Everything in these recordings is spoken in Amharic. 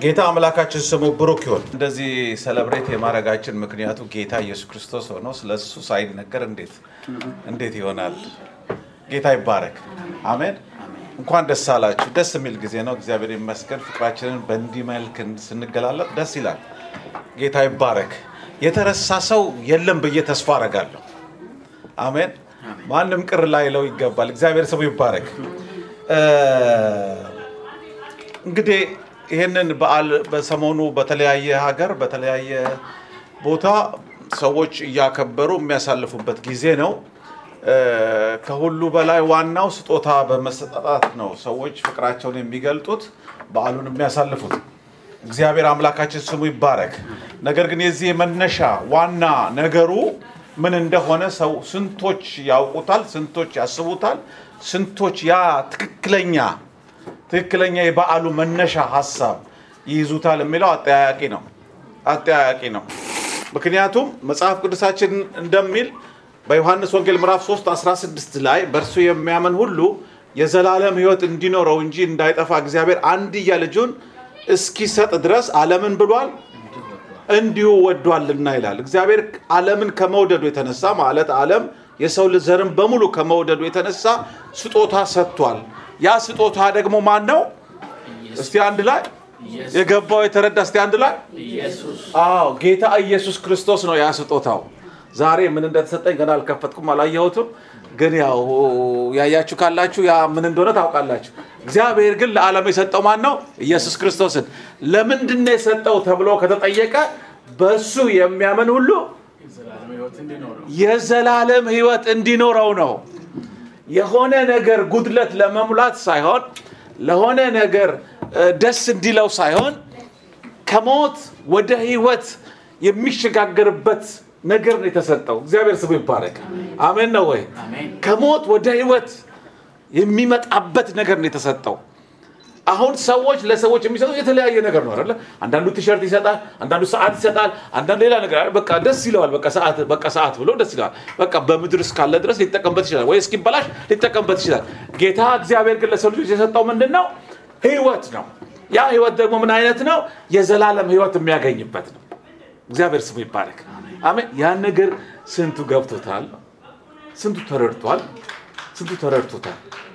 ጌታ አምላካችን ስሙ ብሩክ ይሁን። እንደዚህ ሰለብሬት የማድረጋችን ምክንያቱ ጌታ ኢየሱስ ክርስቶስ ሆኖ ስለ እሱ ሳይነገር እንዴት እንዴት ይሆናል? ጌታ ይባረክ። አሜን። እንኳን ደስ አላችሁ። ደስ የሚል ጊዜ ነው። እግዚአብሔር ይመስገን። ፍቅራችንን በእንዲህ መልክ ስንገላለጥ ደስ ይላል። ጌታ ይባረክ። የተረሳ ሰው የለም ብዬ ተስፋ አረጋለሁ። አሜን። ማንም ቅር ላይለው ይገባል። እግዚአብሔር ስሙ ይባረክ። እንግዲህ ይህንን በዓል በሰሞኑ በተለያየ ሀገር በተለያየ ቦታ ሰዎች እያከበሩ የሚያሳልፉበት ጊዜ ነው። ከሁሉ በላይ ዋናው ስጦታ በመሰጣጣት ነው ሰዎች ፍቅራቸውን የሚገልጡት በዓሉን የሚያሳልፉት። እግዚአብሔር አምላካችን ስሙ ይባረክ። ነገር ግን የዚህ የመነሻ ዋና ነገሩ ምን እንደሆነ ሰው ስንቶች ያውቁታል፣ ስንቶች ያስቡታል፣ ስንቶች ያ ትክክለኛ ትክክለኛ የበዓሉ መነሻ ሀሳብ ይይዙታል የሚለው አጠያያቂ ነው አጠያያቂ ነው። ምክንያቱም መጽሐፍ ቅዱሳችን እንደሚል በዮሐንስ ወንጌል ምዕራፍ 3 16 ላይ በእርሱ የሚያምን ሁሉ የዘላለም ሕይወት እንዲኖረው እንጂ እንዳይጠፋ እግዚአብሔር አንድያ ልጁን እስኪሰጥ ድረስ ዓለምን ብሏል እንዲሁ ወዷልና ይላል። እግዚአብሔር ዓለምን ከመውደዱ የተነሳ ማለት ዓለም የሰው ዘርን በሙሉ ከመውደዱ የተነሳ ስጦታ ሰጥቷል። ያ ስጦታ ደግሞ ማን ነው? እስቲ አንድ ላይ የገባው የተረዳ እስቲ አንድ ላይ አዎ፣ ጌታ ኢየሱስ ክርስቶስ ነው ያ ስጦታው። ዛሬ ምን እንደተሰጠኝ ገና አልከፈትኩም፣ አላየሁትም። ግን ያው ያያችሁ ካላችሁ ያ ምን እንደሆነ ታውቃላችሁ። እግዚአብሔር ግን ለዓለም የሰጠው ማን ነው? ኢየሱስ ክርስቶስን። ለምንድን ነው የሰጠው ተብሎ ከተጠየቀ በእሱ የሚያምን ሁሉ የዘላለም ሕይወት እንዲኖረው ነው። የሆነ ነገር ጉድለት ለመሙላት ሳይሆን ለሆነ ነገር ደስ እንዲለው ሳይሆን ከሞት ወደ ሕይወት የሚሸጋገርበት ነገር ነው የተሰጠው። እግዚአብሔር ስሙ ይባረክ። አሜን ነው ወይ? ከሞት ወደ ሕይወት የሚመጣበት ነገር ነው የተሰጠው። አሁን ሰዎች ለሰዎች የሚሰጡት የተለያየ ነገር ነው አይደለ? አንዳንዱ ቲሸርት ይሰጣል፣ አንዳንዱ ሰዓት ይሰጣል፣ አንዳንዱ ሌላ ነገር በቃ ደስ ይለዋል። በቃ ሰዓት በቃ ሰዓት ብሎ ደስ ይለዋል። በቃ በምድር እስካለ ድረስ ሊጠቀምበት ይችላል፣ ወይ እስኪበላሽ ሊጠቀምበት ይችላል። ጌታ እግዚአብሔር ግን ለሰው ልጆች የሰጠው ምንድን ነው? ህይወት ነው። ያ ህይወት ደግሞ ምን አይነት ነው? የዘላለም ህይወት የሚያገኝበት ነው። እግዚአብሔር ስሙ ይባረክ። አሜን። ያን ነገር ስንቱ ገብቶታል? ስንቱ ተረድቷል? ስንቱ ተረድቶታል?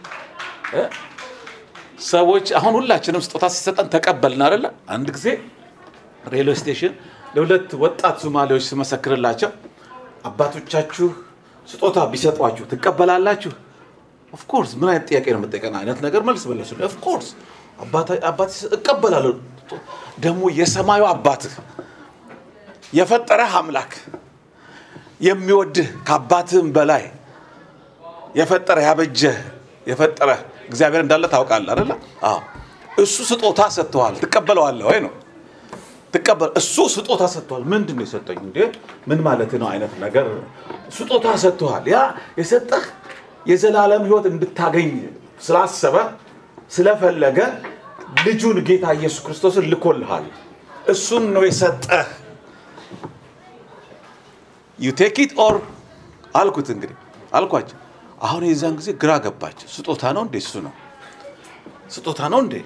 ሰዎች አሁን ሁላችንም ስጦታ ሲሰጠን ተቀበልን አይደለ? አንድ ጊዜ ሬልዌ ስቴሽን ለሁለት ወጣት ሶማሌዎች ስመሰክርላቸው አባቶቻችሁ ስጦታ ቢሰጧችሁ ትቀበላላችሁ? ኦፍኮርስ ምን አይነት ጥያቄ ነው የምጠይቀን አይነት ነገር መልስ መለሱ። ኦፍኮርስ አባት እቀበላለሁ። ደግሞ የሰማዩ አባትህ የፈጠረህ አምላክ የሚወድህ ከአባትህም በላይ የፈጠረ ያበጀህ የፈጠረ እግዚአብሔር እንዳለ ታውቃለህ አይደለ? አዎ። እሱ ስጦታ ሰጥተዋል። ትቀበለዋለህ ወይ ነው? ትቀበል እሱ ስጦታ ሰጥተዋል። ምንድን ነው የሰጠኝ? እንዴ ምን ማለት ነው አይነት ነገር ስጦታ ሰጥተዋል። ያ የሰጠህ የዘላለም ሕይወት እንድታገኝ ስላሰበ ስለፈለገ ልጁን ጌታ ኢየሱስ ክርስቶስን ልኮልሃል። እሱን ነው የሰጠህ። ዩ ቴክ ኢት ኦር አልኩት። እንግዲህ አልኳቸው። አሁን የዛን ጊዜ ግራ ገባቸው። ስጦታ ነው እንዴ? እሱ ነው ስጦታ ነው እንዴ?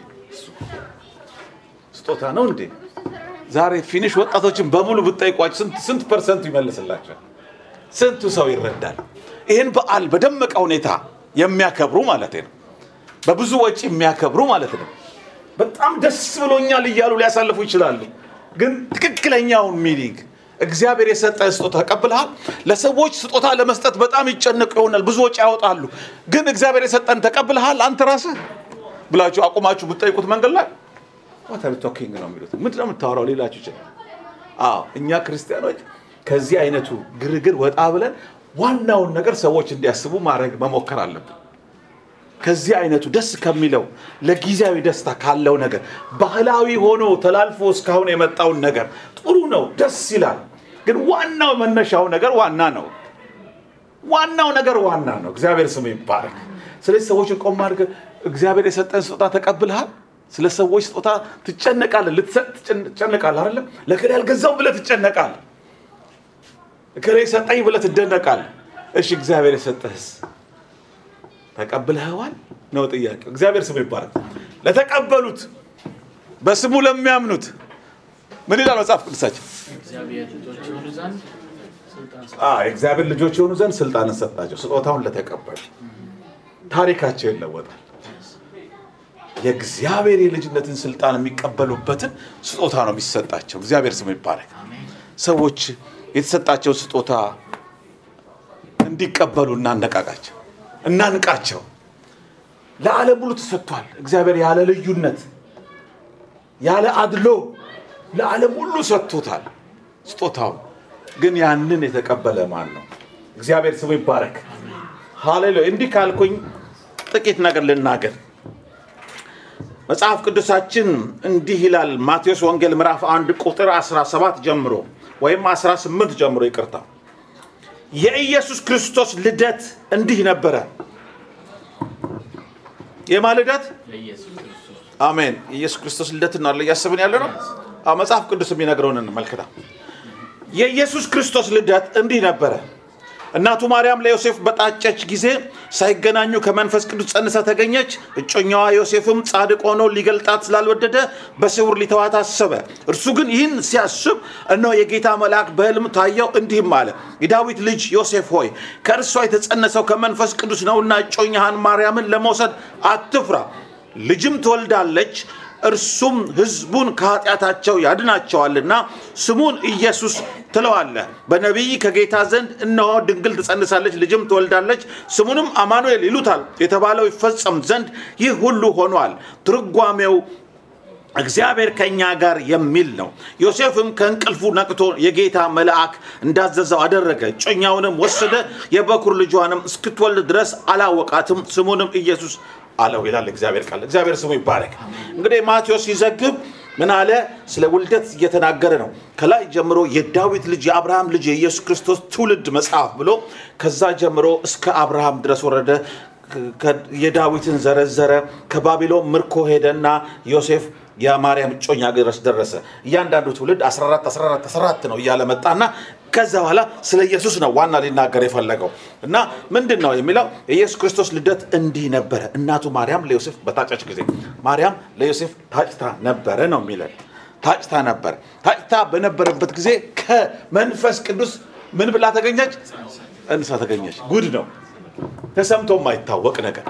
ስጦታ ነው እንዴ? ዛሬ ፊኒሽ ወጣቶችን በሙሉ ብጠይቋቸው ስንት ፐርሰንቱ ይመልስላቸዋል? ስንቱ ሰው ይረዳል? ይህን በዓል በደመቀ ሁኔታ የሚያከብሩ ማለት ነው። በብዙ ወጪ የሚያከብሩ ማለት ነው። በጣም ደስ ብሎኛል እያሉ ሊያሳልፉ ይችላሉ። ግን ትክክለኛውን ሚኒንግ እግዚአብሔር የሰጠህ ስጦታ ተቀብልሃል። ለሰዎች ስጦታ ለመስጠት በጣም ይጨነቁ ይሆናል፣ ብዙ ወጪ ያወጣሉ። ግን እግዚአብሔር የሰጠን ተቀብልሃል አንተ ራስህ ብላችሁ አቁማችሁ ብትጠይቁት መንገድ ላይ ዋት ቶኪንግ ነው የሚሉት። ምንድን ነው የምታወራው ሌላችሁ ይችላል። አዎ እኛ ክርስቲያኖች ከዚህ አይነቱ ግርግር ወጣ ብለን ዋናውን ነገር ሰዎች እንዲያስቡ ማድረግ መሞከር አለብን። ከዚህ አይነቱ ደስ ከሚለው ለጊዜያዊ ደስታ ካለው ነገር ባህላዊ ሆኖ ተላልፎ እስካሁን የመጣውን ነገር ጥሩ ነው፣ ደስ ይላል። ግን ዋናው መነሻው ነገር ዋና ነው። ዋናው ነገር ዋና ነው። እግዚአብሔር ስሙ ይባረክ። ስለዚህ ሰዎችን ቆም አድርገህ እግዚአብሔር የሰጠን ስጦታ ተቀብልሃል። ስለ ሰዎች ስጦታ ትጨነቃለህ፣ ልትሰጥ ትጨነቃለህ። አይደለም ለከሌ ያልገዛው ብለህ ትጨነቃለህ። እከሌ ሰጠኝ ብለህ ትደነቃለህ። እሺ እግዚአብሔር የሰጠህስ ተቀብለኸዋል ነው ጥያቄው። እግዚአብሔር ስሙ ይባረክ። ለተቀበሉት በስሙ ለሚያምኑት ምን ይላል መጽሐፍ ቅዱሳችን? እግዚአብሔር ልጆች የሆኑ ዘንድ ስልጣን ሰ አዎ፣ የእግዚአብሔር ልጆች የሆኑ ዘንድ ስልጣንን ሰጣቸው፣ ስጦታውን ለተቀበሉ ታሪካቸው ይለወጣል። የእግዚአብሔር የልጅነትን ስልጣን የሚቀበሉበትን ስጦታ ነው የሚሰጣቸው። እግዚአብሔር ስሙ ይባረክ። ሰዎች የተሰጣቸው ስጦታ እንዲቀበሉ እናነቃቃቸው፣ እናንቃቸው። ለዓለም ሁሉ ተሰጥቷል። እግዚአብሔር ያለ ልዩነት ያለ አድሎ ለዓለም ሁሉ ሰጥቶታል ስጦታውን። ግን ያንን የተቀበለ ማን ነው? እግዚአብሔር ስሙ ይባረክ። ሃሌሉያ። እንዲህ ካልኩኝ ጥቂት ነገር ልናገር። መጽሐፍ ቅዱሳችን እንዲህ ይላል። ማቴዎስ ወንጌል ምዕራፍ 1 ቁጥር 17 ጀምሮ ወይም 18 ጀምሮ ይቅርታ። የኢየሱስ ክርስቶስ ልደት እንዲህ ነበረ። የማ ልደት? የኢየሱስ ክርስቶስ አሜን። የኢየሱስ ክርስቶስ ልደት ነው አለ እያስብን ያለ ነው። አዎ፣ መጽሐፍ ቅዱስ የሚነግረውን እንመልከታ። የኢየሱስ ክርስቶስ ልደት እንዲህ ነበረ። እናቱ ማርያም ለዮሴፍ በጣጨች ጊዜ ሳይገናኙ ከመንፈስ ቅዱስ ጸንሳ ተገኘች። እጮኛዋ ዮሴፍም ጻድቅ ሆኖ ሊገልጣት ስላልወደደ በስውር ሊተዋት አሰበ። እርሱ ግን ይህን ሲያስብ እነሆ የጌታ መልአክ በሕልም ታየው፣ እንዲህም አለ፣ የዳዊት ልጅ ዮሴፍ ሆይ ከእርሷ የተጸነሰው ከመንፈስ ቅዱስ ነውና እጮኛህን ማርያምን ለመውሰድ አትፍራ፣ ልጅም ትወልዳለች እርሱም ሕዝቡን ከኃጢአታቸው ያድናቸዋልና ስሙን ኢየሱስ ትለዋለህ። በነቢይ ከጌታ ዘንድ እነሆ ድንግል ትጸንሳለች፣ ልጅም ትወልዳለች፣ ስሙንም አማኑኤል ይሉታል የተባለው ይፈጸም ዘንድ ይህ ሁሉ ሆኗል። ትርጓሜው እግዚአብሔር ከእኛ ጋር የሚል ነው። ዮሴፍም ከእንቅልፉ ነቅቶ የጌታ መልአክ እንዳዘዘው አደረገ። እጮኛውንም ወሰደ፣ የበኩር ልጇንም እስክትወልድ ድረስ አላወቃትም። ስሙንም ኢየሱስ አለው ይላል እግዚአብሔር ቃል። እግዚአብሔር ስሙ ይባረክ። እንግዲህ ማቴዎስ ሲዘግብ ምን አለ? ስለ ውልደት እየተናገረ ነው። ከላይ ጀምሮ የዳዊት ልጅ የአብርሃም ልጅ የኢየሱስ ክርስቶስ ትውልድ መጽሐፍ ብሎ ከዛ ጀምሮ እስከ አብርሃም ድረስ ወረደ። ከ- የዳዊትን ዘረዘረ። ከባቢሎን ምርኮ ሄደና ዮሴፍ የማርያም እጮኛ ድረስ ደረሰ። እያንዳንዱ ትውልድ 14 14 14 ነው እያለ መጣና ከዛ በኋላ ስለ ኢየሱስ ነው ዋና ሊናገር የፈለገው እና ምንድን ነው የሚለው የኢየሱስ ክርስቶስ ልደት እንዲህ ነበረ። እናቱ ማርያም ለዮሴፍ በታጨች ጊዜ ማርያም ለዮሴፍ ታጭታ ነበረ ነው የሚለን። ታጭታ ነበር። ታጭታ በነበረበት ጊዜ ከመንፈስ ቅዱስ ምን ብላ ተገኘች? እንሳ ተገኘች። ጉድ ነው። ተሰምቶ የማይታወቅ ነገር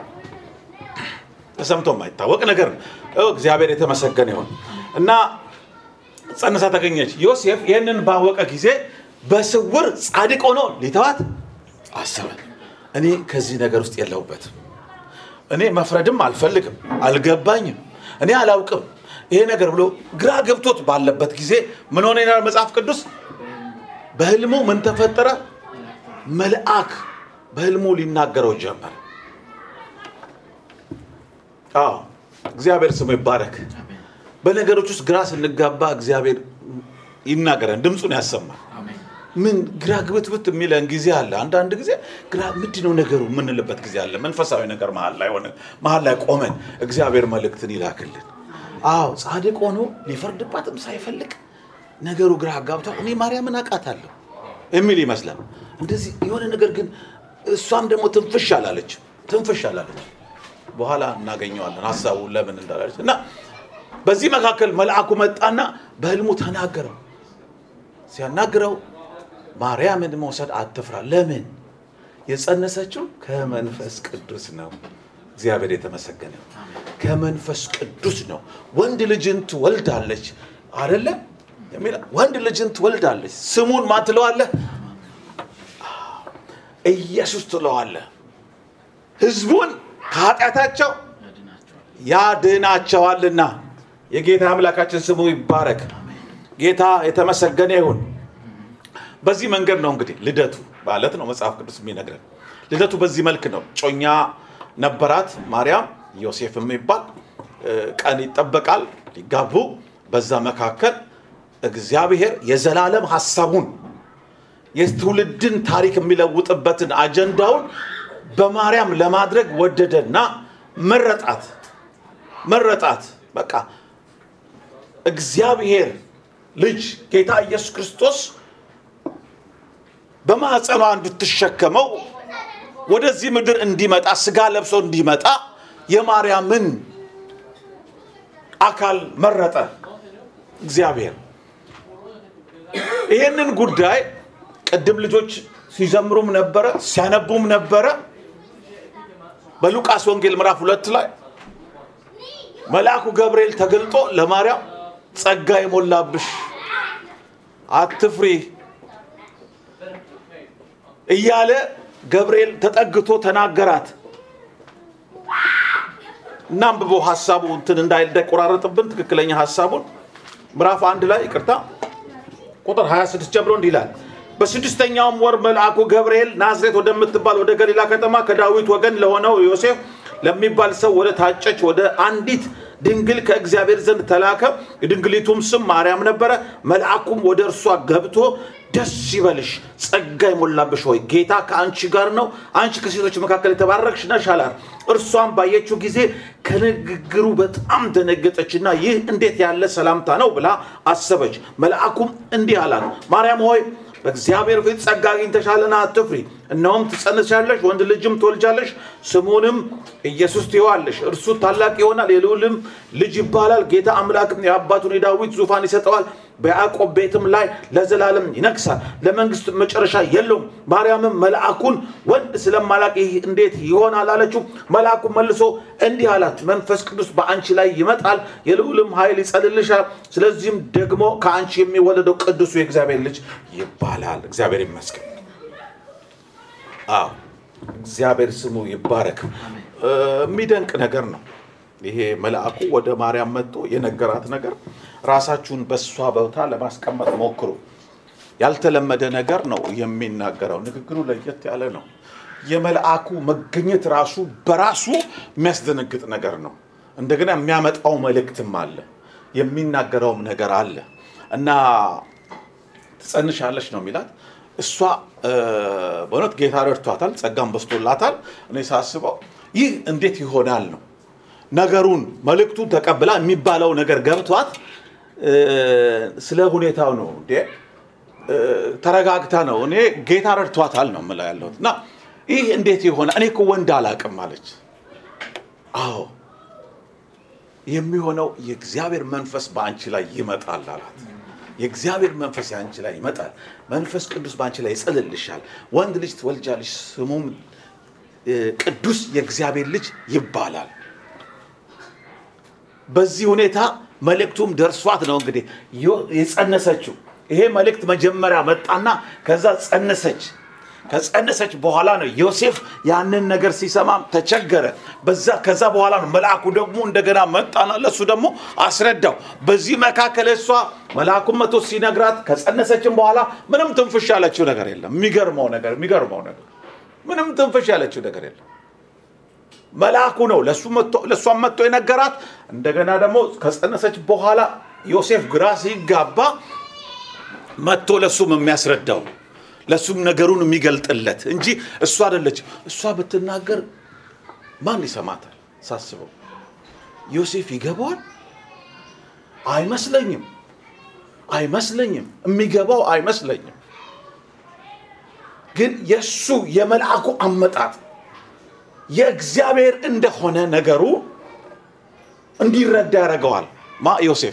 ተሰምቶ የማይታወቅ ነገር ነው። ኦ፣ እግዚአብሔር የተመሰገነ ይሁን እና ጸንሳ ተገኘች። ዮሴፍ ይህንን ባወቀ ጊዜ በስውር ጻድቅ ሆኖ ሊተዋት አሰበ። እኔ ከዚህ ነገር ውስጥ የለሁበትም። እኔ መፍረድም አልፈልግም፣ አልገባኝም፣ እኔ አላውቅም ይሄ ነገር ብሎ ግራ ገብቶት ባለበት ጊዜ ምን ሆነ ይላል መጽሐፍ ቅዱስ? በህልሙ ምን ተፈጠረ? መልአክ በህልሙ ሊናገረው ጀመረ። አዎ እግዚአብሔር ስሙ ይባረክ። በነገሮች ውስጥ ግራ ስንጋባ እግዚአብሔር ይናገረን፣ ድምፁን ያሰማል። አሜን። ምን ግራ ግብትብት የሚለን ጊዜ አለ። አንዳንድ ጊዜ ግራ ምንድን ነው ነገሩ የምንልበት ጊዜ አለ። መንፈሳዊ ነገር መሀል ላይ ሆነን መሀል ላይ ቆመን እግዚአብሔር መልእክትን ይላክልን። አዎ ጻድቅ ሆኖ ሊፈርድባትም ሳይፈልግ ነገሩ ግራ አጋብቷል። እኔ ማርያምን አውቃታለሁ የሚል ይመስላል። እንደዚህ የሆነ ነገር ግን እሷም ደግሞ ትንፍሽ አላለች ትንፍሽ አላለች። በኋላ እናገኘዋለን ሀሳቡ ለምን እንዳላለች እና በዚህ መካከል መልአኩ መጣና በህልሙ ተናገረው። ሲያናግረው ማርያምን መውሰድ አትፍራ። ለምን? የጸነሰችው ከመንፈስ ቅዱስ ነው። እግዚአብሔር የተመሰገነ ይሁን። ከመንፈስ ቅዱስ ነው። ወንድ ልጅን ትወልዳለች አደለ? የሚለው ወንድ ልጅን ትወልዳለች። ስሙን ማን ትለዋለህ? ኢየሱስ ትለዋለህ። ህዝቡን ከኃጢአታቸው ያድናቸዋል። ያድናቸዋልና የጌታ አምላካችን ስሙ ይባረክ። ጌታ የተመሰገነ ይሁን። በዚህ መንገድ ነው እንግዲህ ልደቱ ማለት ነው መጽሐፍ ቅዱስ የሚነግረን። ልደቱ በዚህ መልክ ነው። ጮኛ ነበራት ማርያም፣ ዮሴፍ የሚባል እ፣ ቀን ይጠበቃል ሊጋቡ። በዛ መካከል እግዚአብሔር የዘላለም ሀሳቡን የትውልድን ታሪክ የሚለውጥበትን አጀንዳውን በማርያም ለማድረግ ወደደና መረጣት መረጣት። በቃ እግዚአብሔር ልጅ ጌታ ኢየሱስ ክርስቶስ በማኅፀኗ እንድትሸከመው ወደዚህ ምድር እንዲመጣ ስጋ ለብሶ እንዲመጣ የማርያምን አካል መረጠ እግዚአብሔር። ይህንን ጉዳይ ቅድም ልጆች ሲዘምሩም ነበረ ሲያነቡም ነበረ። በሉቃስ ወንጌል ምዕራፍ ሁለት ላይ መልአኩ ገብርኤል ተገልጦ ለማርያም ጸጋ የሞላብሽ አትፍሪ እያለ ገብርኤል ተጠግቶ ተናገራት። እናንብቦ ሀሳቡ እንትን እንዳይቆራረጥብን ትክክለኛ ሀሳቡን ምዕራፍ አንድ ላይ ይቅርታ ቁጥር 26 ጀምሮ እንዲህ ይላል። በስድስተኛውም ወር መልአኩ ገብርኤል ናዝሬት ወደምትባል ወደ ገሊላ ከተማ ከዳዊት ወገን ለሆነው ዮሴፍ ለሚባል ሰው ወደ ታጨች ወደ አንዲት ድንግል ከእግዚአብሔር ዘንድ ተላከ። የድንግሊቱም ስም ማርያም ነበረ። መልአኩም ወደ እርሷ ገብቶ ደስ ይበልሽ፣ ጸጋ የሞላብሽ ሆይ ጌታ ከአንቺ ጋር ነው፣ አንቺ ከሴቶች መካከል የተባረክሽ ነሽ አላት። እርሷም ባየችው ጊዜ ከንግግሩ በጣም ደነገጠችና ይህ እንዴት ያለ ሰላምታ ነው ብላ አሰበች። መልአኩም እንዲህ አላት፣ ማርያም ሆይ በእግዚአብሔር ፊት ጸጋ አግኝተሻልና አትፍሪ። እነሆም ትጸንሻለሽ፣ ወንድ ልጅም ትወልጃለሽ፣ ስሙንም ኢየሱስ ትይዋለሽ። እርሱ ታላቅ ይሆናል፣ የልዑልም ልጅ ይባላል። ጌታ አምላክም የአባቱን የዳዊት ዙፋን ይሰጠዋል፣ በያዕቆብ ቤትም ላይ ለዘላለም ይነግሳል፣ ለመንግስት መጨረሻ የለውም። ማርያምም መልአኩን ወንድ ስለማላቅ ይህ እንዴት ይሆናል አለችው። መልአኩ መልሶ እንዲህ አላት፣ መንፈስ ቅዱስ በአንቺ ላይ ይመጣል፣ የልዑልም ኃይል ይጸልልሻል። ስለዚህም ደግሞ ከአንቺ የሚወለደው ቅዱሱ የእግዚአብሔር ልጅ ይባላል። እግዚአብሔር ይመስገን። አዎ እግዚአብሔር ስሙ ይባረክ። የሚደንቅ ነገር ነው። ይሄ መልአኩ ወደ ማርያም መጥቶ የነገራት ነገር ራሳችሁን በእሷ ቦታ ለማስቀመጥ ሞክሩ። ያልተለመደ ነገር ነው የሚናገረው። ንግግሩ ለየት ያለ ነው። የመልአኩ መገኘት ራሱ በራሱ የሚያስደነግጥ ነገር ነው። እንደገና የሚያመጣው መልእክትም አለ፣ የሚናገረውም ነገር አለ እና ትጸንሻለች ነው የሚላት እሷ በእውነት ጌታ ረድቷታል፣ ጸጋም በስቶላታል። እኔ ሳስበው ይህ እንዴት ይሆናል ነው ነገሩን መልእክቱን ተቀብላ የሚባለው ነገር ገብቷት ስለ ሁኔታው ነው እንዴ ተረጋግታ ነው። እኔ ጌታ ረድቷታል ነው የምለው ያለሁት እና ይህ እንዴት ይሆናል? እኔ እኮ ወንድ አላቅም አለች። አዎ የሚሆነው የእግዚአብሔር መንፈስ በአንቺ ላይ ይመጣል አላት። የእግዚአብሔር መንፈስ አንቺ ላይ ይመጣል። መንፈስ ቅዱስ በአንቺ ላይ ይጸልልሻል። ወንድ ልጅ ትወልጃለሽ፣ ስሙም ቅዱስ የእግዚአብሔር ልጅ ይባላል። በዚህ ሁኔታ መልእክቱም ደርሷት ነው እንግዲህ የጸነሰችው። ይሄ መልእክት መጀመሪያ መጣና ከዛ ጸነሰች። ከጸነሰች በኋላ ነው ዮሴፍ ያንን ነገር ሲሰማም ተቸገረ። በዛ ከዛ በኋላ ነው መልአኩ ደግሞ እንደገና መጣና ለሱ ደግሞ አስረዳው። በዚህ መካከል እሷ መልአኩን መቶ ሲነግራት ከጸነሰችም በኋላ ምንም ትንፍሽ ያለችው ነገር የለም። የሚገርመው ነገር የሚገርመው ነገር ምንም ትንፍሽ ያለችው ነገር የለም። መልአኩ ነው ለእሷም መጥቶ የነገራት። እንደገና ደግሞ ከጸነሰች በኋላ ዮሴፍ ግራ ሲጋባ መጥቶ ለሱም የሚያስረዳው ለሱም ነገሩን የሚገልጥለት እንጂ እሷ አይደለች። እሷ ብትናገር ማን ይሰማታል? ሳስበው ዮሴፍ ይገባዋል? አይመስለኝም፣ አይመስለኝም፣ የሚገባው አይመስለኝም። ግን የእሱ የመልአኩ አመጣጥ የእግዚአብሔር እንደሆነ ነገሩ እንዲረዳ ያደርገዋል። ማ ዮሴፍ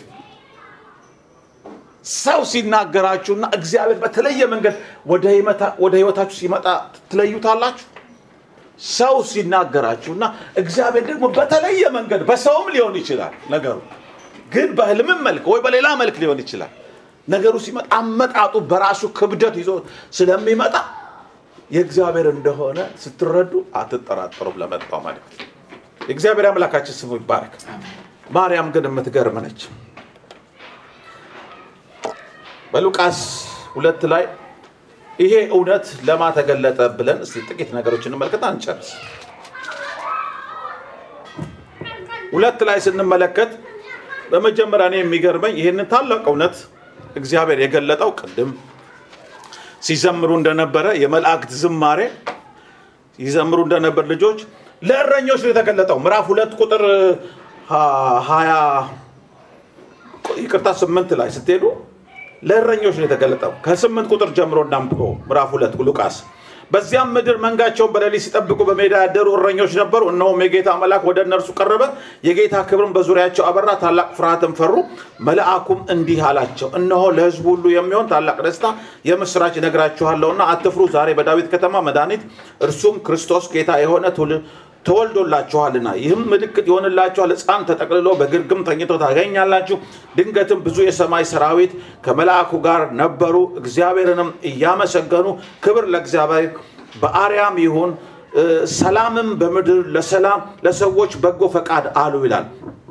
ሰው ሲናገራችሁና እግዚአብሔር በተለየ መንገድ ወደ ህይወታችሁ ሲመጣ ትለዩታላችሁ። ሰው ሲናገራችሁና እግዚአብሔር ደግሞ በተለየ መንገድ በሰውም ሊሆን ይችላል ነገሩ ግን በህልምም መልክ ወይ በሌላ መልክ ሊሆን ይችላል። ነገሩ ሲመጣ አመጣጡ በራሱ ክብደት ይዞ ስለሚመጣ የእግዚአብሔር እንደሆነ ስትረዱ አትጠራጠሩም። ለመጣው መልእክት የእግዚአብሔር አምላካችን ስሙ ይባረክ። ማርያም ግን የምትገርም ነች። በሉቃስ ሁለት ላይ ይሄ እውነት ለማ ተገለጠ ብለን እስቲ ጥቂት ነገሮች እንመልከት፣ አንጨርስ። ሁለት ላይ ስንመለከት በመጀመሪያ እኔ የሚገርመኝ ይህንን ታላቅ እውነት እግዚአብሔር የገለጠው ቅድም ሲዘምሩ እንደነበረ የመላእክት ዝማሬ ይዘምሩ እንደነበር ልጆች ለእረኞች ነው የተገለጠው። ምዕራፍ ሁለት ቁጥር ሀያ ይቅርታ ስምንት ላይ ስትሄዱ ለእረኞች ነው የተገለጠው። ከስምንት ቁጥር ጀምሮ እናንብበው። ምዕራፍ ሁለት ሉቃስ በዚያም ምድር መንጋቸውን በሌሊት ሲጠብቁ በሜዳ ያደሩ እረኞች ነበሩ። እነሆም የጌታ መልአክ ወደ እነርሱ ቀረበ፣ የጌታ ክብርን በዙሪያቸው አበራ፣ ታላቅ ፍርሃትን ፈሩ። መልአኩም እንዲህ አላቸው፣ እነሆ ለሕዝቡ ሁሉ የሚሆን ታላቅ ደስታ የምስራች እነግራችኋለሁና አትፍሩ። ዛሬ በዳዊት ከተማ መድኃኒት እርሱም ክርስቶስ ጌታ የሆነ ትውልድ ተወልዶላችኋልና ይህም ምልክት ይሆንላችኋል፣ ሕፃን ተጠቅልሎ በግርግም ተኝቶ ታገኛላችሁ። ድንገትም ብዙ የሰማይ ሰራዊት ከመልአኩ ጋር ነበሩ፣ እግዚአብሔርንም እያመሰገኑ ክብር ለእግዚአብሔር በአርያም ይሁን እ፣ ሰላምም በምድር ለሰላም ለሰዎች በጎ ፈቃድ አሉ ይላል።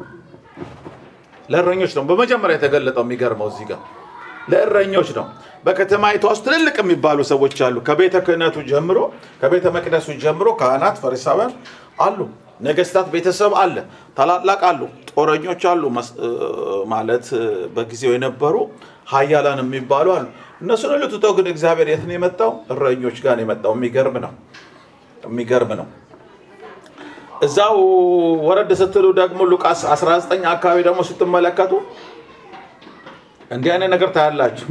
ለእረኞች ነው በመጀመሪያ የተገለጠው። የሚገርመው እዚህ ጋር ለእረኞች ነው። በከተማይቷ ውስጥ ትልልቅ የሚባሉ ሰዎች አሉ። ከቤተ ክህነቱ ጀምሮ ከቤተ መቅደሱ ጀምሮ ካህናት፣ ፈሪሳውያን አሉ። ነገስታት ቤተሰብ አለ። ታላላቅ አሉ። ጦረኞች አሉ። መስ- እ፣ ማለት እ፣ በጊዜው የነበሩ ሀያላን የሚባሉ አሉ። እነሱን ሁሉ ትቶ ግን እግዚአብሔር የት ነው የመጣው? እረኞች ጋር ነው የመጣው። የሚገርም ነው። የሚገርም ነው። እዛው ወረድ ስትሉ ደግሞ ሉቃስ 19 አካባቢ ደግሞ ስትመለከቱ እንዲህ አይነት ነገር ታያላችሁ።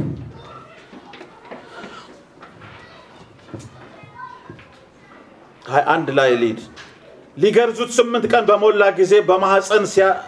ሀያ አንድ ላይ ሊድ ሊገርዙት ስምንት ቀን በሞላ ጊዜ በማህፀን ሲያ-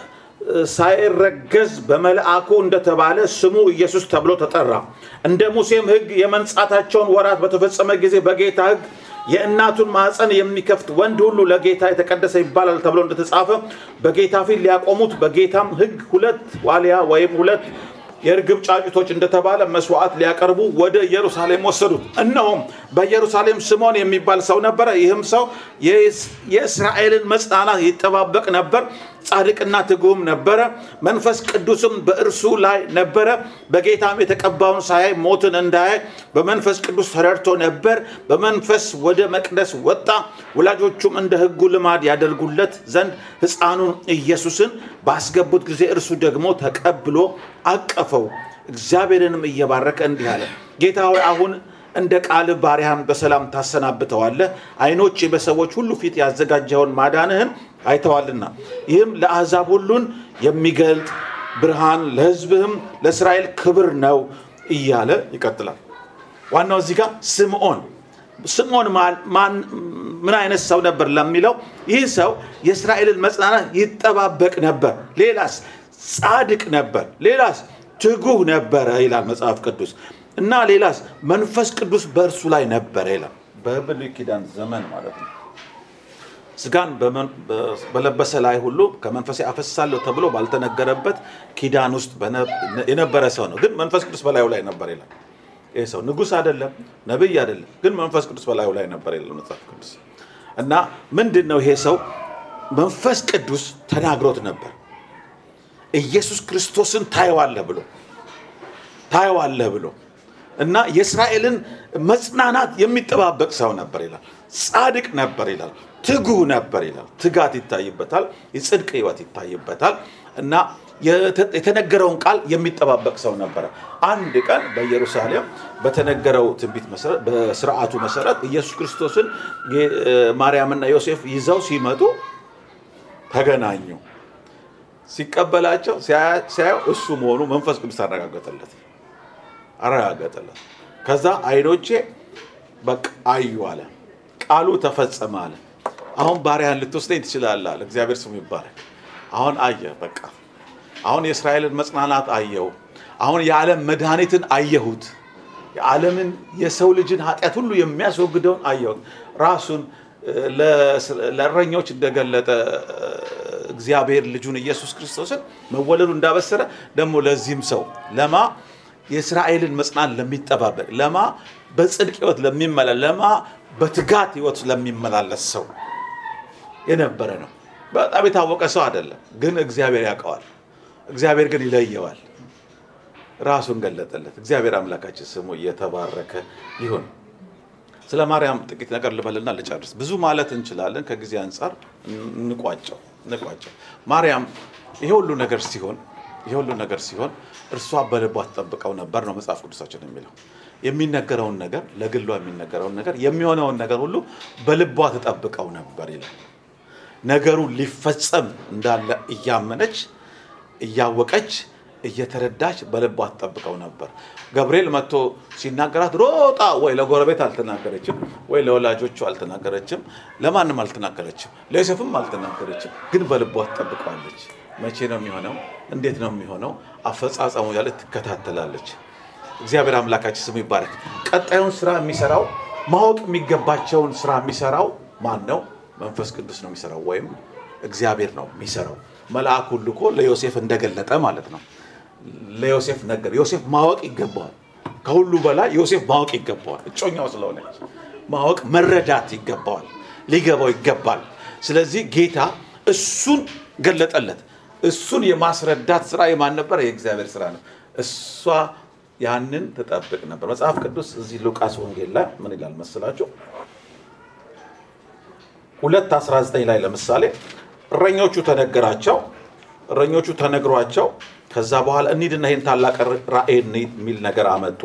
ሳይረገዝ በመልአኩ እንደተባለ ስሙ ኢየሱስ ተብሎ ተጠራ። እንደ ሙሴም ሕግ የመንጻታቸውን ወራት በተፈጸመ ጊዜ በጌታ ሕግ የእናቱን ማህፀን የሚከፍት ወንድ ሁሉ ለጌታ የተቀደሰ ይባላል ተብሎ እንደተጻፈ በጌታ ፊት ሊያቆሙት በጌታም ሕግ ሁለት ዋሊያ ወይም ሁለት የእርግብ ጫጩቶች እንደተባለ መስዋዕት ሊያቀርቡ ወደ ኢየሩሳሌም ወሰዱት። እነሆም በኢየሩሳሌም ስምዖን የሚባል ሰው ነበረ። ይህም ሰው የእስ- የእስራኤልን መጽናናት ይጠባበቅ ነበር። ጻድቅና ትጉም ነበረ። መንፈስ ቅዱስም በእርሱ ላይ ነበረ። በጌታም የተቀባውን ሳያይ ሞትን እንዳያይ በመንፈስ ቅዱስ ተረድቶ ነበር። በመንፈስ ወደ መቅደስ ወጣ። ወላጆቹም እንደ ሕጉ ልማድ ያደርጉለት ዘንድ ሕፃኑን ኢየሱስን ባስገቡት ጊዜ እርሱ ደግሞ ተቀብሎ አቀፈው። እግዚአብሔርንም እየባረከ እንዲህ አለ፣ ጌታ ሆይ አሁን እንደ ቃል ባሪያህን በሰላም ታሰናብተዋለህ። ዓይኖቼ በሰዎች ሁሉ ፊት ያዘጋጀውን ማዳንህን አይተዋልና ይህም ለአሕዛብ ሁሉን የሚገልጥ ብርሃን ለሕዝብህም ለእስራኤል ክብር ነው እያለ ይቀጥላል። ዋናው እዚህ ጋር ስምዖን ስምዖን ማን- ማን- ምን አይነት ሰው ነበር ለሚለው ይህ ሰው የእስራኤልን መጽናናት ይጠባበቅ ነበር። ሌላስ ጻድቅ ነበር። ሌላስ ትጉህ ነበረ ይላል መጽሐፍ ቅዱስ እና ሌላስ መንፈስ ቅዱስ በእርሱ ላይ ነበረ ይላል። በብሉይ ኪዳን ዘመን ማለት ነው። ስጋን በመን- በ- በለበሰ ላይ ሁሉ ከመንፈሴ አፈሳለሁ ተብሎ ባልተነገረበት ኪዳን ውስጥ በነ- የነበረ ሰው ነው። ግን መንፈስ ቅዱስ በላዩ ላይ ነበር ይላል። ይህ ሰው ንጉሥ አይደለም፣ ነቢይ አይደለም፣ ግን መንፈስ ቅዱስ በላዩ ላይ ነበር ይላል መጽሐፍ ቅዱስ። እና ምንድን ነው ይሄ ሰው መንፈስ ቅዱስ ተናግሮት ነበር ኢየሱስ ክርስቶስን ታየዋለህ ብሎ ታየዋለህ ብሎ እና የእስራኤልን መጽናናት የሚጠባበቅ ሰው ነበር ይላል። ጻድቅ ነበር ይላል። ትጉህ ነበር ይላል። ትጋት ይታይበታል። የጽድቅ ሕይወት ይታይበታል እና የተ- የተነገረውን ቃል የሚጠባበቅ ሰው ነበረ። አንድ ቀን በኢየሩሳሌም በተነገረው ትንቢት መሰረት በስርዓቱ መሰረት ኢየሱስ ክርስቶስን ጌ- ማርያምና ዮሴፍ ይዘው ሲመጡ ተገናኙ። ሲቀበላቸው ሲያ- ሲያየው እሱ መሆኑ መንፈስ ቅዱስ አረጋገጠለት አረጋገጠለት። ከዛ አይኖቼ በቃ አዩ አለ። ቃሉ ተፈጸመ አለ። አሁን ባሪያህን ልትወስደኝ ትችላለህ አለ። እግዚአብሔር ስሙ ይባረክ። አሁን አየ በቃ አሁን የእስራኤልን መጽናናት አየው። አሁን የዓለም መድኃኒትን አየሁት። የዓለምን የሰው ልጅን ኃጢአት ሁሉ የሚያስወግደውን አየሁት። ራሱን እ፣ ለእስ- ለእረኞች እንደገለጠ እ፣ እግዚአብሔር ልጁን ኢየሱስ ክርስቶስን መወለዱ እንዳበሰረ ደግሞ ለዚህም ሰው ለማ የእስራኤልን መጽናት ለሚጠባበቅ ለማ በጽድቅ ህይወት ለሚመላ ለማ በትጋት ህይወት ለሚመላለስ ሰው የነበረ ነው። በጣም የታወቀ ሰው አይደለም፣ ግን እግዚአብሔር ያውቀዋል። እግዚአብሔር ግን ይለየዋል። ራሱን ገለጠለት። እግዚአብሔር አምላካችን ስሙ እየተባረከ ይሁን። ስለ ማርያም ጥቂት ነገር ልበልና ልጨርስ። ብዙ ማለት እንችላለን፣ ከጊዜ አንጻር እንቋጨው እንቋጨው። ማርያም ይሄ ሁሉ ነገር ሲሆን ይሄ ሁሉ ነገር ሲሆን እርሷ በልቧ ትጠብቀው ነበር ነው መጽሐፍ ቅዱሳችን የሚለው። የሚነገረውን ነገር ለግሏ የሚነገረውን ነገር የሚሆነውን ነገር ሁሉ በልቧ ትጠብቀው ነበር ይላል። ነገሩ ሊፈጸም እንዳለ እያመነች እያወቀች እየተረዳች በልቧ ትጠብቀው ነበር። ገብርኤል መጥቶ ሲናገራት ሮጣ ወይ ለጎረቤት አልተናገረችም፣ ወይ ለወላጆቹ አልተናገረችም፣ ለማንም አልተናገረችም፣ ለዮሴፍም አልተናገረችም። ግን በልቧ ትጠብቀዋለች። መቼ ነው የሚሆነው? እንዴት ነው የሚሆነው? አፈጻጸሙ ያለ ትከታተላለች። እግዚአብሔር አምላካችን ስሙ ይባረክ። ቀጣዩን ስራ የሚሰራው ማወቅ የሚገባቸውን ስራ የሚሰራው ማን ነው? መንፈስ ቅዱስ ነው የሚሰራው፣ ወይም እግዚአብሔር ነው የሚሰራው። መልአኩን ልኮ ለዮሴፍ እንደገለጠ ማለት ነው። ለዮሴፍ ነገር ዮሴፍ ማወቅ ይገባዋል። ከሁሉ በላይ ዮሴፍ ማወቅ ይገባዋል። እጮኛው ስለሆነች ማወቅ መረዳት ይገባዋል፣ ሊገባው ይገባል። ስለዚህ ጌታ እሱን ገለጠለት። እሱን የማስረዳት ስራ የማን ነበር? የእግዚአብሔር ስራ ነው። እሷ ያንን ትጠብቅ ነበር። መጽሐፍ ቅዱስ እዚህ ሉቃስ ወንጌል ላይ ምን ይላል መስላችሁ? ሁለት 19 ላይ ለምሳሌ እረኞቹ ተነገራቸው እረኞቹ ተነግሯቸው ከዛ በኋላ እንሂድና ይህን ታላቅ ራእይ እንሂድ የሚል ነገር አመጡ።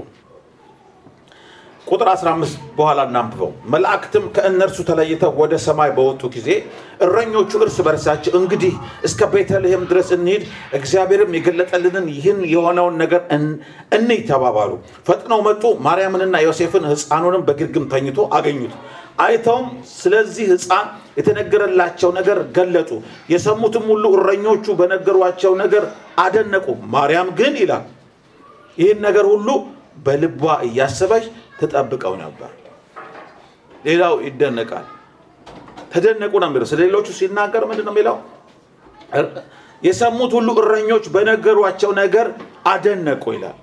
ቁጥር 15 በኋላ እናንብበው። መላእክትም ከእነርሱ ተለይተው ወደ ሰማይ በወጡ ጊዜ እረኞቹ እርስ በርሳቸው እንግዲህ እስከ ቤተልሔም ድረስ እንሂድ፣ እግዚአብሔርም የገለጠልንን ይህን የሆነውን ነገር እንይ ተባባሉ። ፈጥነው መጡ፣ ማርያምንና ዮሴፍን ሕፃኑንም በግርግም ተኝቶ አገኙት። አይተውም ስለዚህ ሕፃን የተነገረላቸው ነገር ገለጡ። የሰሙትም ሁሉ እረኞቹ በነገሯቸው ነገር አደነቁ። ማርያም ግን ይላል ይህን ነገር ሁሉ በልቧ እያሰበች ትጠብቀው ነበር። ሌላው ይደነቃል። ተደነቁ ነው የሚለው። ስለ ሌሎቹ ሲናገር ምንድን ነው የሚለው? የሰሙት ሁሉ እረኞች በነገሯቸው ነገር አደነቁ ይላል።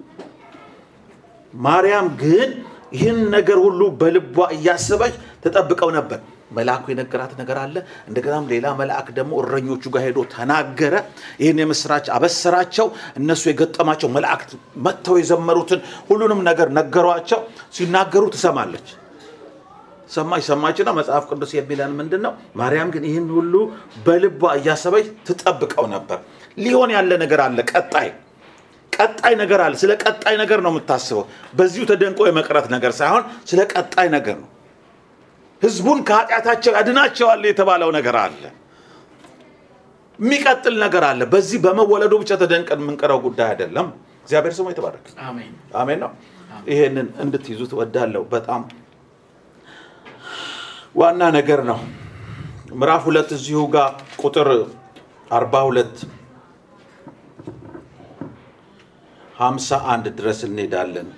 ማርያም ግን ይህን ነገር ሁሉ በልቧ እያሰበች ተጠብቀው ነበር። መልአኩ የነገራት ነገር አለ። እንደገናም ሌላ መልአክ ደግሞ እረኞቹ ጋር ሄዶ ተናገረ። ይህን የምስራች አበሰራቸው። እነሱ የገጠማቸው መላእክት መጥተው የዘመሩትን ሁሉንም ነገር ነገሯቸው። ሲናገሩ ትሰማለች። ሰማች ሰማችና መጽሐፍ ቅዱስ የሚለን ምንድን ነው? ማርያም ግን ይህን ሁሉ በልቧ እያሰበች ትጠብቀው ነበር። ሊሆን ያለ ነገር አለ። ቀጣይ ቀጣይ ነገር አለ። ስለ ቀጣይ ነገር ነው የምታስበው። በዚሁ ተደንቆ የመቅረት ነገር ሳይሆን ስለ ቀጣይ ነገር ነው። ህዝቡን ከኃጢአታቸው ያድናቸዋል የተባለው ነገር አለ። የሚቀጥል ነገር አለ። በዚህ በመወለዱ ብቻ ተደንቀን የምንቀረው ጉዳይ አይደለም። እግዚአብሔር ስሙ የተባረከ አሜን። አሜን ነው። ይሄንን እንድትይዙት ወዳለው በጣም ዋና ነገር ነው። ምዕራፍ ሁለት እዚሁ ጋር ቁጥር አርባ ሁለት ሀምሳ አንድ ድረስ እንሄዳለን።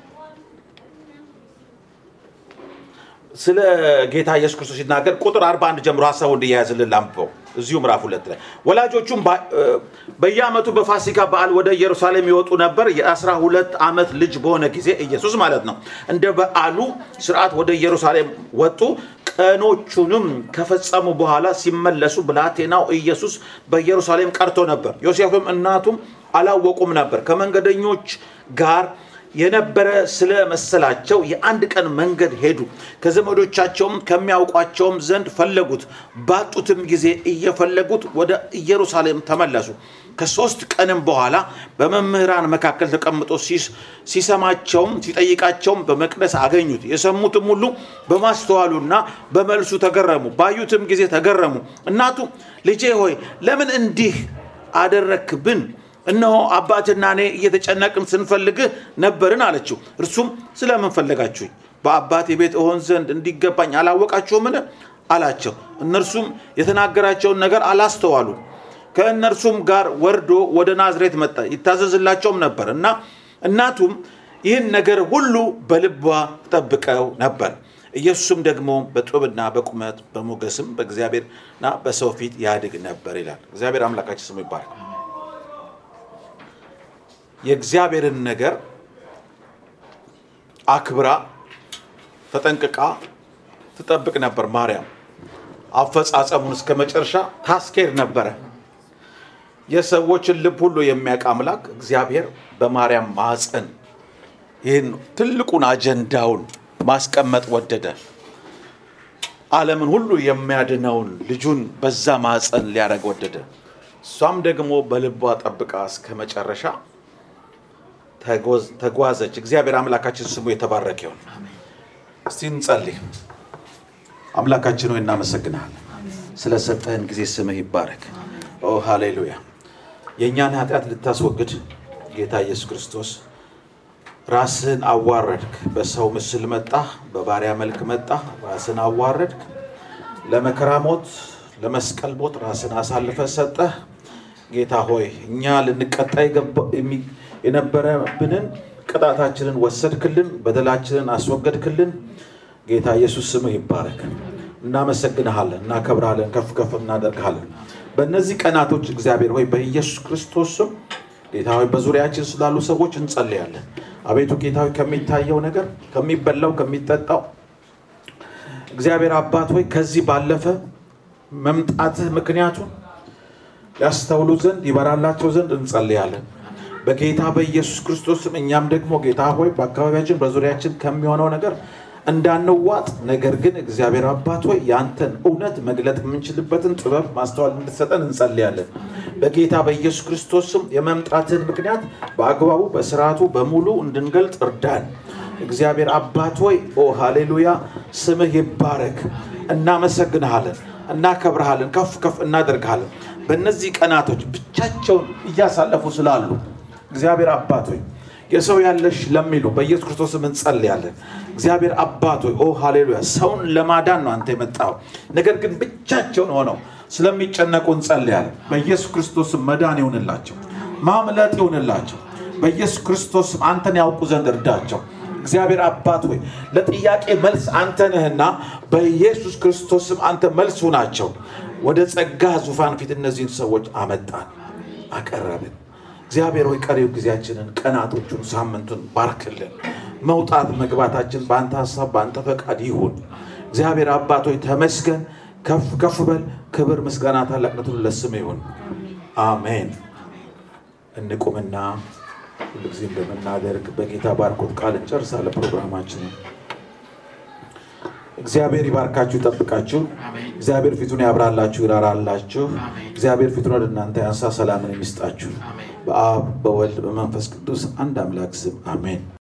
ስለ ጌታ ኢየሱስ ክርስቶስ ሲናገር ቁጥር 41 ጀምሮ ሀሳቡ እንዲያያዝልን ላንብበው። እዚሁ ምዕራፍ ሁለት ላይ ወላጆቹም በየዓመቱ በፋሲካ በዓል ወደ ኢየሩሳሌም ይወጡ ነበር። የአስራ ሁለት ዓመት ልጅ በሆነ ጊዜ ኢየሱስ ማለት ነው። እንደ በዓሉ ስርዓት ወደ ኢየሩሳሌም ወጡ። ቀኖቹንም ከፈጸሙ በኋላ ሲመለሱ ብላቴናው ኢየሱስ በኢየሩሳሌም ቀርቶ ነበር። ዮሴፍም እናቱም አላወቁም ነበር። ከመንገደኞች ጋር የነበረ ስለ መሰላቸው የአንድ ቀን መንገድ ሄዱ። ከዘመዶቻቸውም ከሚያውቋቸውም ዘንድ ፈለጉት። ባጡትም ጊዜ እየፈለጉት ወደ ኢየሩሳሌም ተመለሱ። ከሶስት ቀንም በኋላ በመምህራን መካከል ተቀምጦ ሲሰማቸውም ሲጠይቃቸውም በመቅደስ አገኙት። የሰሙትም ሁሉ በማስተዋሉና በመልሱ ተገረሙ። ባዩትም ጊዜ ተገረሙ። እናቱ ልጄ ሆይ ለምን እንዲህ አደረክብን? እነሆ አባትና እኔ እየተጨነቅን ስንፈልግህ ነበርን አለችው። እርሱም ስለምን ፈለጋችሁኝ? በአባቴ ቤት እሆን ዘንድ እንዲገባኝ አላወቃችሁምን? አላቸው። እነርሱም የተናገራቸውን ነገር አላስተዋሉ። ከእነርሱም ጋር ወርዶ ወደ ናዝሬት መጣ፣ ይታዘዝላቸውም ነበር እና እናቱም ይህን ነገር ሁሉ በልቧ ጠብቀው ነበር። ኢየሱስም ደግሞ በጥበብና በቁመት በሞገስም በእግዚአብሔርና በሰው ፊት ያድግ ነበር ይላል። እግዚአብሔር አምላካችን ስሙ ይባላል። የእግዚአብሔርን ነገር አክብራ ተጠንቅቃ ትጠብቅ ነበር። ማርያም አፈጻጸሙን እስከ መጨረሻ ታስኬድ ነበረ። የሰዎችን ልብ ሁሉ የሚያውቅ አምላክ እግዚአብሔር በማርያም ማፀን ይህን ትልቁን አጀንዳውን ማስቀመጥ ወደደ። ዓለምን ሁሉ የሚያድነውን ልጁን በዛ ማፀን ሊያደርግ ወደደ። እሷም ደግሞ በልቧ ጠብቃ እስከ መጨረሻ ተጓዘች። እግዚአብሔር አምላካችን ስሙ የተባረከ ይሁን። እስቲ እንጸልይ። አምላካችን ሆይ እናመሰግናለን ስለሰጠህን ጊዜ ስምህ ይባረክ። ኦ ሃሌሉያ። የእኛን ኃጢአት ልታስወግድ ጌታ ኢየሱስ ክርስቶስ ራስህን አዋረድክ። በሰው ምስል መጣ፣ በባሪያ መልክ መጣ፣ ራስን አዋረድክ። ለመከራ ሞት፣ ለመስቀል ሞት ራስን አሳልፈ ሰጠህ። ጌታ ሆይ እኛ ልንቀጣ የገባ- የሚ- የነበረብንን ቅጣታችንን ወሰድክልን፣ በደላችንን አስወገድክልን። ጌታ ኢየሱስ ስምህ ይባረክ። እናመሰግንሃለን፣ እናከብርሃለን፣ ከፍ ከፍ እናደርግሃለን። በእነዚህ ቀናቶች እግዚአብሔር ሆይ በኢየሱስ ክርስቶስ ስም ጌታ ሆይ በዙሪያችን ስላሉ ሰዎች እንጸልያለን። አቤቱ ጌታ ሆይ ከሚታየው ነገር ከሚበላው ከሚጠጣው እግዚአብሔር አባት ሆይ ከዚህ ባለፈ መምጣትህ ምክንያቱን ያስተውሉ ዘንድ ይበራላቸው ዘንድ እንጸልያለን። በጌታ በኢየሱስ ክርስቶስ ስም እኛም ደግሞ ጌታ ሆይ በአካባቢያችን በዙሪያችን ከሚሆነው ነገር እንዳንዋጥ፣ ነገር ግን እግዚአብሔር አባት ሆይ ያንተን እውነት መግለጥ የምንችልበትን ጥበብ ማስተዋል እንድትሰጠን እንጸልያለን። በጌታ በኢየሱስ ክርስቶስ ስም የመምጣትህን ምክንያት በአግባቡ በስርዓቱ በሙሉ እንድንገልጥ እርዳን። እግዚአብሔር አባት ሆይ ኦ ሃሌሉያ፣ ስምህ ይባረክ። እናመሰግንሃለን፣ እናከብርሃለን፣ ከፍ ከፍ እናደርግሃለን። በእነዚህ ቀናቶች ብቻቸውን እያሳለፉ ስላሉ እግዚአብሔር አባት ሆይ የሰው ያለሽ ለሚሉ በኢየሱስ ክርስቶስ ስም እንጸልያለን። እግዚአብሔር አባት ሆይ ኦ ሃሌሉያ፣ ሰውን ለማዳን ነው አንተ የመጣው። ነገር ግን ብቻቸውን ሆነው ስለሚጨነቁ እንጸልያለን። በኢየሱስ ክርስቶስ ስም መዳን ይሁንላቸው፣ ማምለጥ ይሁንላቸው። በኢየሱስ ክርስቶስ ስም አንተን ያውቁ ዘንድ እርዳቸው። እግዚአብሔር አባት ሆይ ለጥያቄ መልስ አንተ ነህና በኢየሱስ ክርስቶስ ስም አንተ መልስ ሁናቸው። ወደ ጸጋ ዙፋን ፊት እነዚህን ሰዎች አመጣን፣ አቀረብን። እግዚአብሔር ሆይ ቀሪው ጊዜያችንን፣ ቀናቶቹን፣ ሳምንቱን ባርክልን። መውጣት መግባታችን በአንተ ሀሳብ በአንተ ፈቃድ ይሁን። እግዚአብሔር አባት ሆይ ተመስገን፣ ከፍ ከፍ በል። ክብር፣ ምስጋና፣ ታላቅነቱን ለስም ይሁን። አሜን። እንቁምና ሁልጊዜ እንደምናደርግ በጌታ ባርኮት ቃል እንጨርሳለን ፕሮግራማችንን። እግዚአብሔር ይባርካችሁ፣ ይጠብቃችሁ። አሜን። እግዚአብሔር ፊቱን ያብራላችሁ፣ ይራራላችሁ። አሜን። እግዚአብሔር ፊቱን ወደ እናንተ ያንሳ፣ ሰላምን የሚስጣችሁ አሜን። በአብ በወልድ በመንፈስ ቅዱስ አንድ አምላክ ስም አሜን።